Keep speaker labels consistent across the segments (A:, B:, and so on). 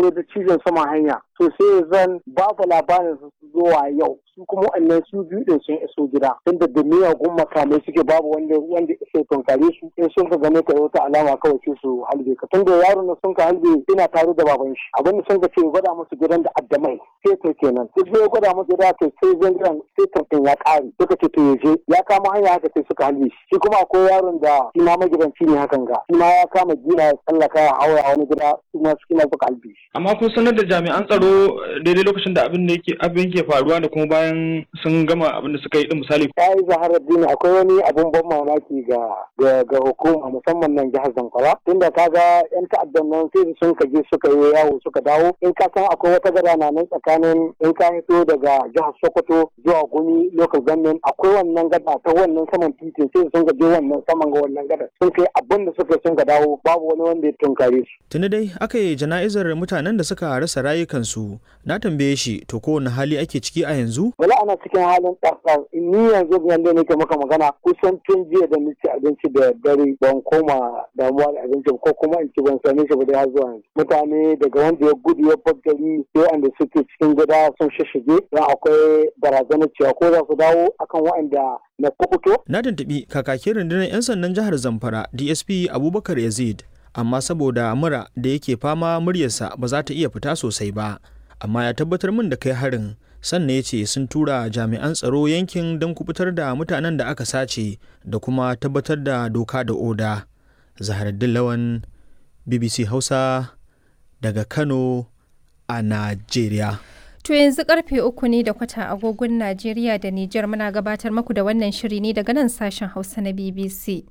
A: tsaro da cizon sama hanya to sai zan babu labarin su zuwa yau su kuma wannan su biyu din sun iso gida tunda da miyagun makamai suke babu wanda wanda iso tunkare su in sun ka gane ka wata alama kawai sai su halbe ka tunda yaron da sun ka halbe ina tare da baban shi abin da sun ka ce gwada musu gidan da addamai sai to kenan duk sai gwada musu gida to sai zan gidan sai tuntun ya kare suka ce to yaje ya kama hanya haka sai suka halbe shi shi kuma akwai yaron da shi ma magidanci ne hakan ga shi ma ya kama gina ya tsallaka ya haura a wani gida su ma su ma suka halbe shi
B: amma kun sanar da jami'an tsaro daidai lokacin da abin da yake abin ke faruwa da kuma bayan sun gama abin da suka yi din misali
A: ta yi zaharar dini akwai wani abun ban mamaki ga ga hukuma musamman nan jihar zamfara tunda ka ga yan ta'addan nan sai sun ka je suka yi yawo suka dawo in ka san akwai wata gada na nan tsakanin in ka fito daga jihar sokoto zuwa gumi local government akwai wannan gada ta wannan saman titin sai sun ka je wannan saman ga wannan gada sun kai abin da suka sun ka dawo babu wani wanda ya tunkare su.
C: tuni dai aka yi jana'izar mutanen da suka rasa rayukansu na tambaye shi to kowane hali ake ciki a yanzu
A: wala ana cikin halin ɗarɗar ni yanzu yanda nake maka magana kusan tun jiya da nace abinci da dare ban koma damuwa da abinci ko kuma in ci ban same shi ba dai har zuwa yanzu mutane daga wanda ya gudu ya bar gari sai wanda suke cikin gida sun shishige dan akwai barazanar cewa ko za su dawo akan waɗanda na kukuto.
C: na tuntuɓi kakakin rundunar 'yan sandan jihar zamfara dsp abubakar yazid amma saboda mura da yake fama muryarsa ba za ta iya fita sosai ba amma ya tabbatar min da kai harin sannan ya ce sun tura jami'an tsaro yankin don kubutar da mutanen da aka sace da kuma tabbatar da doka da oda zaharaddin lawan bbc hausa daga kano a najeriya
D: To yanzu karfe uku ne da kwata agogon Najeriya da Nijar muna gabatar maku da wannan shiri ne daga nan sashen Hausa na BBC.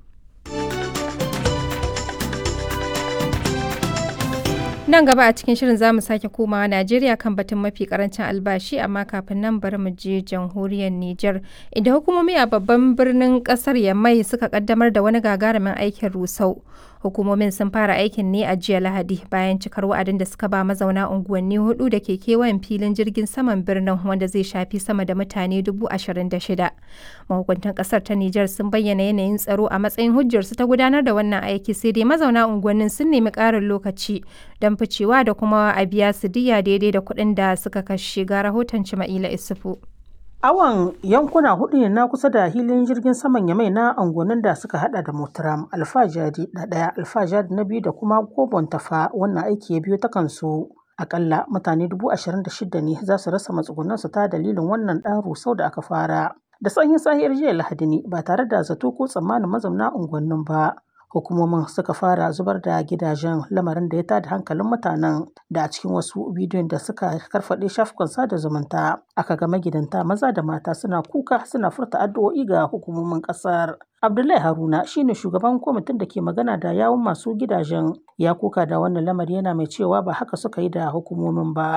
D: Nan gaba a cikin shirin zamu sake komawa Najeriya kan batun mafi karancin albashi amma kafin nan bari mu je jamhuriyar Nijar. Inda hukumomi a babban birnin kasar Yamai suka kaddamar da wani gagarumin aikin rusau. Hukumomin sun fara aikin ne a jiya Lahadi bayan cikar wa'adin da suka ba mazauna unguwanni hudu da ke kewayen filin jirgin saman birnin wanda zai shafi sama da mutane dubu ashirin da shida. Mahukuntan kasar ta Nijar sun bayyana yanayin tsaro a matsayin hujjarsu ta gudanar da wannan aiki sai dai mazauna unguwannin sun nemi ƙarin lokaci don ficewa da kuma a biya su diya daidai da kuɗin da suka kashe ga rahoton Cima'ila Isufu.
E: Awon yankuna hudu ne na kusa da hilin jirgin saman Yamai na angonin da suka hada da Motaram, Alfajari na ɗaya, Alfajari na biyu da kuma Gobon Tafa wannan aiki ya biyo ta kansu. Akalla mutane dubu ashirin da shida ne za su rasa matsugunansu ta dalilin wannan ɗan rusau da aka fara. Da sanyin sahiyar jiya Lahadi ne ba tare da zato ko tsammanin mazauna unguwannin ba. hukumomin suka fara zubar da gidajen lamarin da ya tada hankalin mutanen da a cikin wasu bidiyon da suka karfaɗe shafukan sada zumunta aka ga magidanta maza da mata suna kuka suna furta addu'o'i ga hukumomin ƙasar abdullahi haruna shine shugaban kwamitin da ke magana da yawun masu gidajen ya kuka da wannan lamari yana mai cewa ba haka suka yi da hukumomin ba